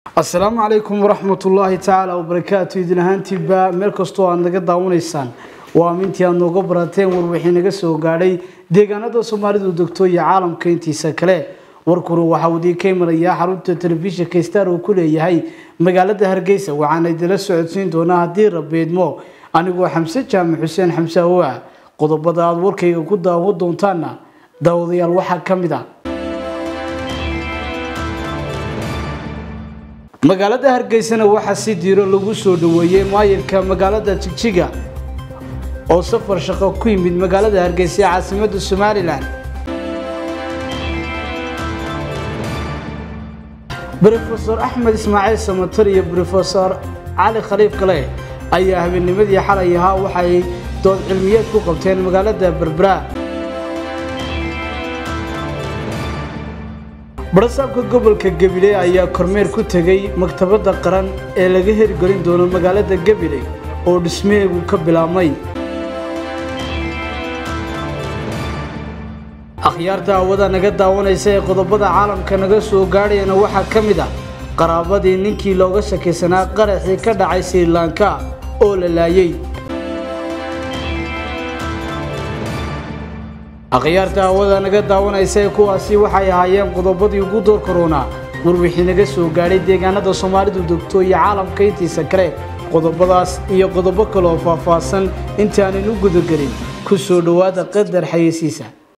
asalaamu calaykum waraxmatullaahi tacaala wabarakaatu idin ahaantiiba meel kastoo aad naga daawanaysaan waa amintii aad nooga barateen warwixii naga soo gaadhay deegaanada soomaalidu degto iyo caalamka intiisa kale warkuna waxaa uu idiinka imanayaa xarunta telefishinka star uu ku leeyahay magaalada hargeysa waxaana idinla socodsiin doonaa haddii rabeedmo anigoo xamse jaamac xuseen xamse awoa qodobada aada warkayga ku daawo doontaana daawadayaal waxaa ka mid a magaalada hargeysana waxaa si diiro lagu soo dhaweeyey maayirka magaalada jigjiga oo safar shaqo ku yimid magaalada hargeysa ee caasimada somalilan brofesor axmed ismaaciil samatar iyo brofesor cali khaliif kale ayaa habeennimadii xalay ahaa waxay dood cilmiyeed ku qabteen magaalada berbera barasaabka gobolka gabiley ayaa kormeer ku tegay maktabadda qaran ee laga hirgelin doono magaalada gabiley oo dhismeegu ka bilaabmay akhyaarta hawada naga daawanaysa ee qodobada caalamka naga soo gaadhayana waxaa ka mid ah qaraabadii ninkii looga shakaysanaa qaraxii ka dhacay srilanka oo la laayay akhyaarta hawada naga daawanaysa ee kuwaasi waxay ahaayeen qodobadii ugu door korona warwixii naga soo gaadhay deegaanada soomaalidu degto iyo caalamka intiisa kale qodobadaas iyo qodobo kaleoo faahfaahsan intaanan u gudagelin ku soo dhowaada qadar xayeysiisa